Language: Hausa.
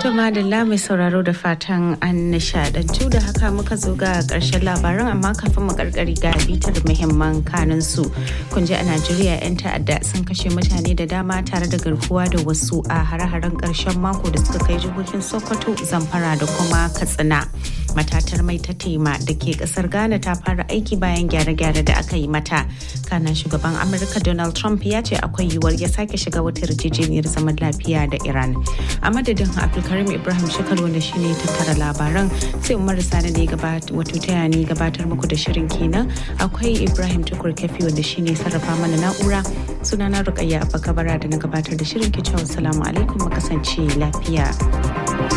To madalla mai sauraro da fatan an nishadantu da haka muka zo ga karshen labaran amma kafin mu karkari ga bitar muhimman kanin su. Kun ji a Najeriya 'yan ta'adda sun kashe mutane da dama tare da garkuwa da wasu a hare-haren karshen mako da suka kai jihohin Sokoto, Zamfara da kuma Katsina. Matatar mai ta tema da ke kasar Ghana ta fara aiki bayan gyare-gyare da aka yi mata. Kana shugaban Amurka Donald Trump ya ce akwai yiwuwar ya sake shiga wata yarjejeniyar zaman lafiya da Iran. A madadin Abdulkarim Ibrahim Shekar wanda shi ne tattara labaran sai Umar Sani da ya wato taya ni gabatar muku da shirin kenan. Akwai Ibrahim Tukur Kafi wanda shi ne sarrafa mana na'ura. Sunana Rukayya Abba Kabara da na gabatar da shirin ke cewa salamu alaikum mu kasance lafiya.